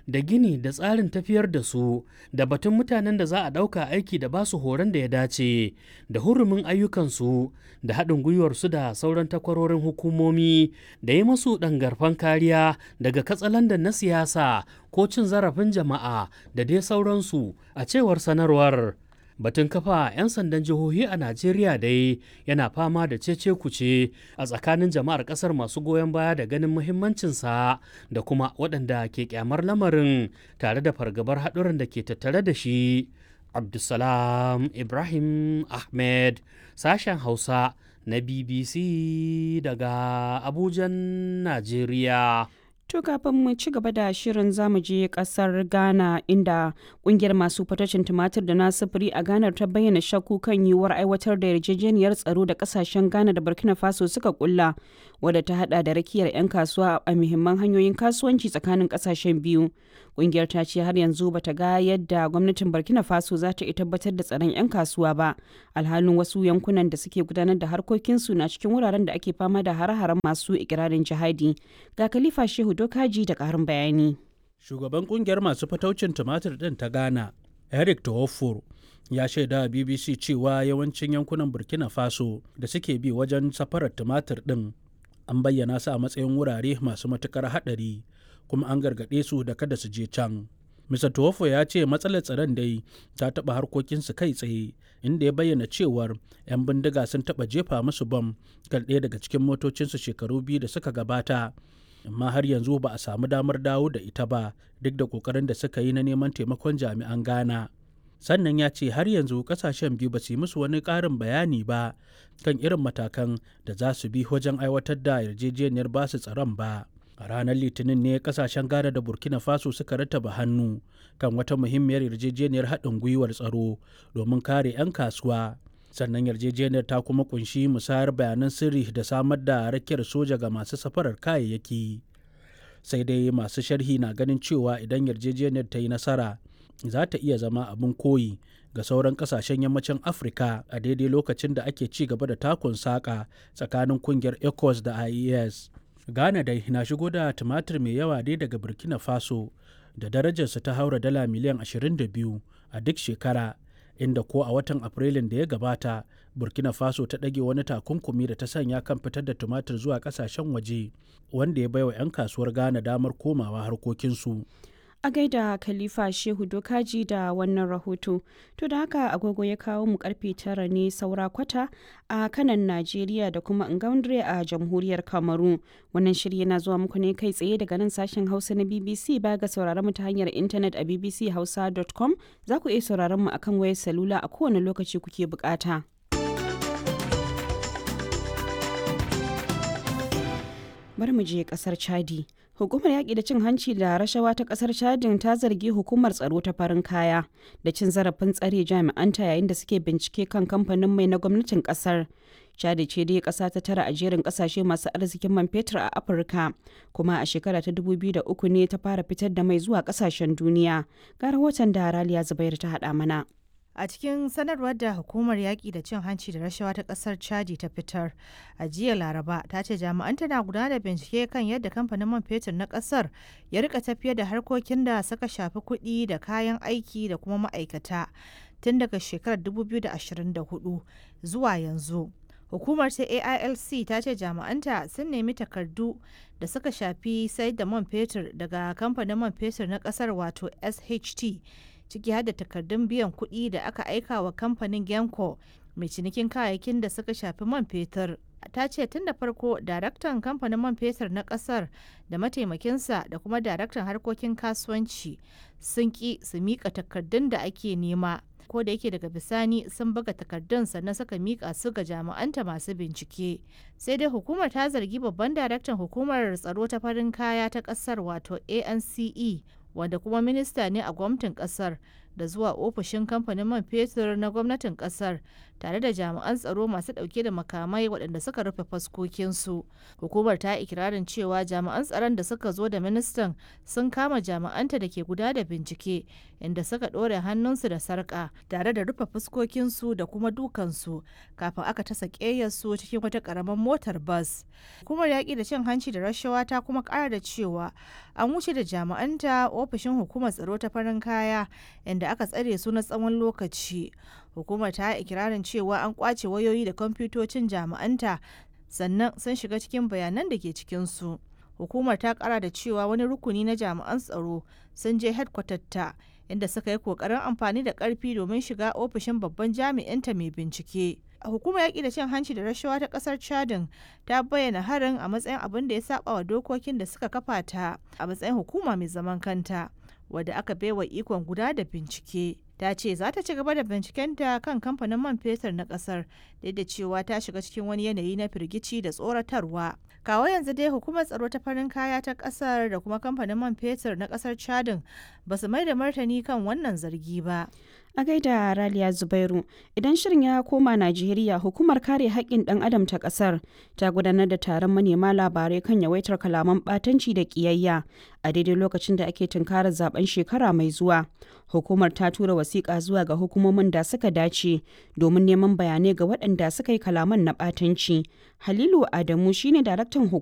da gini da tsarin tafiyar da su da batun mutanen da za a ɗauka aiki da basu horon da ya dace da hurumin ayyukansu da haɗin gwiwarsu da sauran takwarorin hukumomi da yi masu ɗangarfan kariya daga katsalandan na siyasa ko cin zarafin jama'a da dai sauransu a cewar sanarwar. Batun kafa 'yan sandan jihohi a Najeriya dai yana fama da cece kuce a tsakanin jama'ar kasar masu goyon baya da ganin muhimmancinsa da kuma waɗanda ke kyamar lamarin tare da fargabar haɗuran da ke tattare da shi. Abdulsalam Ibrahim Ahmed sashen Hausa na BBC daga Abujan, Najeriya. To kafin mu ci gaba da shirin zamu je kasar Ghana inda kungiyar masu fatacin tumatir da na sufuri a Ghana ta bayyana shakku kan yiwuwar aiwatar da yarjejeniyar tsaro da kasashen Ghana da Burkina Faso suka kulla wadda ta hada da rakiyar 'yan kasuwa a muhimman hanyoyin kasuwanci tsakanin kasashen biyu. Kungiyar ta ce har yanzu bata ga yadda gwamnatin Burkina Faso za ta tabbatar da tsaron 'yan kasuwa ba. Alhalin wasu yankunan da suke gudanar da harkokinsu na cikin wuraren da ake fama da hare-haren masu ikirarin jihadi. Ga Khalifa Shehu Dokaji da ƙarin bayani. Shugaban kungiyar masu fataucin tumatir ɗin ta Ghana, Eric Tohofor, ya shaida a BBC cewa yawancin yankunan Burkina Faso da suke bi wajen safarar tumatir ɗin an bayyana su a matsayin wurare masu matukar haɗari kuma an gargaɗe su da kada su je can. Mr. Tuwofo ya ce matsalar tsaron dai ta taɓa harkokinsu kai tsaye inda ya bayyana cewar 'yan bindiga sun taɓa jefa musu bam kan ɗaya daga cikin motocinsu shekaru biyu da suka gabata. amma har yanzu ba a samu damar dawo da ita ba duk da kokarin da suka yi na neman taimakon jami'an ghana sannan ya ce har yanzu kasashen biyu ba su yi musu wani ƙarin bayani ba kan irin matakan da za su bi wajen aiwatar da yarjejeniyar basu tsaron ba a ranar litinin ne kasashen ghana da burkina faso suka rattaba hannu kan wata muhimmiyar yarjejeniyar haɗin gwiwar tsaro domin kare 'yan kasuwa sannan yarjejeniyar ta kuma kunshi musayar bayanan sirri da samar da rakiyar soja ga masu safarar kayayyaki sai dai masu sharhi na ganin cewa idan yarjejeniyar ta yi nasara za ta iya zama abin koyi ga sauran kasashen yammacin afirka a daidai lokacin da ake ci gaba da takun saƙa tsakanin kungiyar ecos da ies ghana dai na shigo da tumatir mai yawa dai daga burkina faso da darajarsa ta haura dala miliyan 22 a duk shekara inda ko a watan afrilun da ya gabata burkina faso ta ɗage wani takunkumi da ta sanya kan fitar da tumatir zuwa ƙasashen waje wanda ya baiwa 'yan kasuwar ghana damar komawa harkokinsu a gaida khalifa shehu dokaji da wannan rahoto to da haka agogo ya kawo mu karfe tara ne saura kwata a kanan najeriya da kuma ngaundre a jamhuriyar kamaru wannan shiri yana zuwa muku ne kai tsaye daga nan sashen hausa na bbc ba ga sauraron mu ta hanyar intanet a bbchausa.com za ku iya sauraron mu akan wayar salula a kowane lokaci kuke bukata bari mu je kasar chadi hukumar yaƙi da cin hanci da rashawa ta kasar chadin ta zargi hukumar tsaro ta farin kaya da cin zarafin tsare jami'anta yayin da suke bincike kan kamfanin mai na gwamnatin kasar chadi ce dai kasa ta tara a jerin kasashe masu arzikin man fetur a afirka kuma a shekara ta 2003 ne ta fara fitar da mai zuwa kasashen duniya ga rahoton da raliya zubair ta haɗa mana A cikin sanarwar da hukumar yaƙi da cin hanci da rashawa ta ƙasar Chadi ta fitar a jiya Laraba ta ce jami'an tana gudanar da bincike kan yadda kamfanin man fetur na ƙasar ya rika tafiyar da harkokin da suka shafi kuɗi da kayan aiki da kuma ma'aikata tun daga shekarar 2024 zuwa yanzu. Hukumar ta AILC ta ce jami'anta sun nemi takardu da suka shafi sayar da man fetur daga kamfanin man fetur na ƙasar wato SHT. ciki har da takardun biyan kuɗi da aka aika wa kamfanin genco mai cinikin kayayyakin da suka shafi man fetur ta ce tun da farko daraktan kamfanin man fetur na ƙasar da mataimakinsa da kuma daraktan harkokin kasuwanci sun ƙi su miƙa takardun da ake nema ko da yake daga bisani sun buga takardun sannan suka mika su ga jami'anta masu bincike sai dai hukumar ta zargi babban daraktan hukumar tsaro ta farin kaya ta kasar wato ance wanda kuma minista ne a gwamnatin kasar da zuwa ofishin kamfanin man fetur na gwamnatin kasar tare da jami'an tsaro masu dauke da makamai waɗanda suka rufe faskokinsu hukumar ta ikirarin cewa jami'an tsaron da suka zo da ministan sun kama jami'anta da ke guda da bincike inda suka ɗore hannunsu da sarƙa tare da rufe fuskokinsu da kuma dukansu kafin aka tasa ƙeyarsu cikin wata ƙaramin motar bas hukumar yaƙi da cin hanci da rashawa ta kuma ƙara da cewa an wuce da jami'anta ofishin hukumar tsaro ta farin kaya inda aka tsare su na tsawon lokaci hukumar ta ikirarin cewa an kwace wayoyi da kwamfutocin jami'anta sannan sun shiga cikin bayanan da ke cikinsu hukumar ta kara da cewa wani rukuni na jami'an tsaro sun je ta inda suka yi kokarin amfani da karfi domin shiga ofishin babban jami'inta mai bincike hukumar yaƙi da cin hanci da rashawa ta ƙasar chadin ta bayyana harin a matsayin abin da ya saba wa dokokin da suka kafa ta a matsayin hukuma mai zaman kanta wadda aka baiwa ikon guda da bincike ta ce za ta ci gaba da bincikenta kan kamfanin man fetur na kasar duk da cewa ta shiga cikin wani yanayi na firgici da tsoratarwa kawo yanzu dai hukumar tsaro ta farin kaya ta kasar da kuma kamfanin man fetur na kasar chadin ba su mai da martani kan wannan zargi ba a gaida raliya zubairu idan shirin ya koma najeriya hukumar kare haƙƙin ɗan adam ta ƙasar ta gudanar da taron manema labarai kan yawaitar kalaman ɓatanci da ƙiyayya a daidai lokacin da ake tunkarar zaben shekara mai zuwa hukumar ta tura wasiƙa zuwa ga hukumomin da suka dace domin neman bayanai ga waɗanda suka yi kalaman na ɓatanci halilu adamu shine daraktan